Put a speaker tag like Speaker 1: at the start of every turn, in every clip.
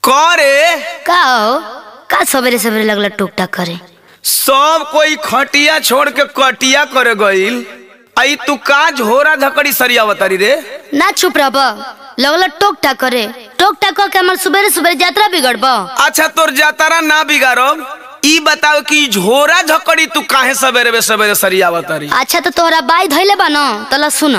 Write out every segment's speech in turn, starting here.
Speaker 1: करे
Speaker 2: का हो का सवेरे सवेरे लगला टूक टाक करे
Speaker 1: सब कोई खटिया छोड़ के कटिया करे गईल आई तू का झोरा धकड़ी सरियावतारी रे
Speaker 2: ना चुप रह लगला टोक टाक करे टोक टाक के हमार सुबेरे सुबेरे यात्रा बिगड़ब
Speaker 1: अच्छा तोर जातारा ना बिगाड़ब ई बताओ कि झोरा झकड़ी तू काहे सवेरे बे सवेरे सरियावतारी
Speaker 2: अच्छा तो तोहरा बाई धैले बा न तला सुन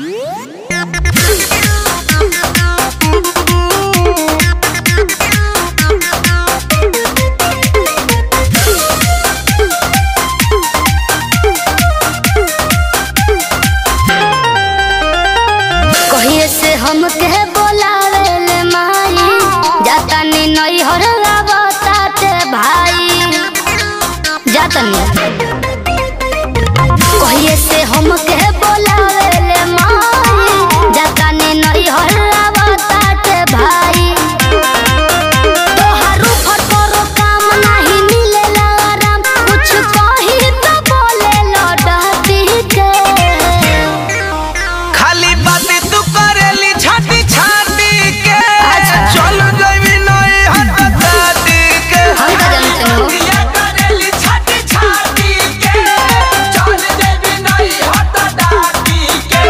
Speaker 2: कहिए से हम के बोलावे ले माई जाता नी नई हर आवताते भाई जाता नी कहिए से हम के बोलावे ले माई जाता नी नई हर आवताते भाई तोहार ऊपर करो काम नहीं मिलेला आराम कुछ कही तो बोले लौटती के
Speaker 1: खाली बातें तू करेली छाती छाती के
Speaker 2: अच्छा।
Speaker 1: चल जइबी नई हट दादी के
Speaker 2: हम का जानते हो
Speaker 1: दिया करेली छाती छाती के चल जइबी नई हट दादी के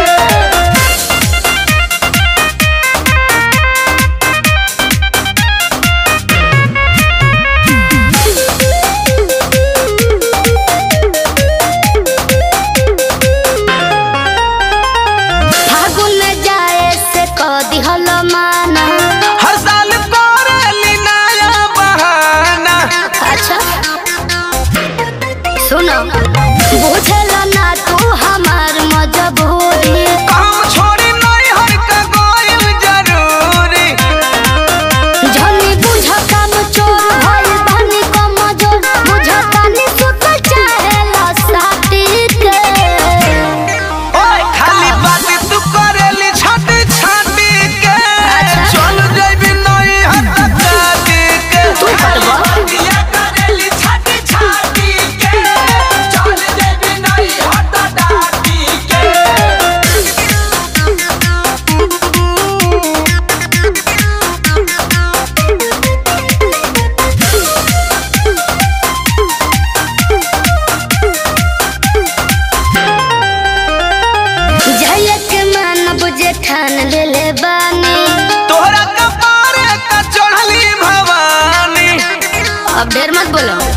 Speaker 2: फागुन जाए से क दिहल माना
Speaker 1: हर साल करेली नया बहाना
Speaker 2: अच्छा सुनो बुझल ना तू हमार मजबूरी
Speaker 1: काम छोड़ी नई हर का गोइल जरूरी
Speaker 2: जनी बुझ काम चोर भइल बनी कमजोर बुझतानी सुत चाहेला साथी के
Speaker 1: ओए खाली बातें तू करेली छाती छाती के
Speaker 2: अच्छा।
Speaker 1: चल जइबी नई हट दादी के
Speaker 2: तू फटबा
Speaker 1: दिया करेली छाती छाती के चल जइबी नई हट दादी के
Speaker 2: जइए के मन बुझे ठान लेले बानी
Speaker 1: तोहरा कपारे का चढ़ली भवानी
Speaker 2: अब ढेर मत बोलो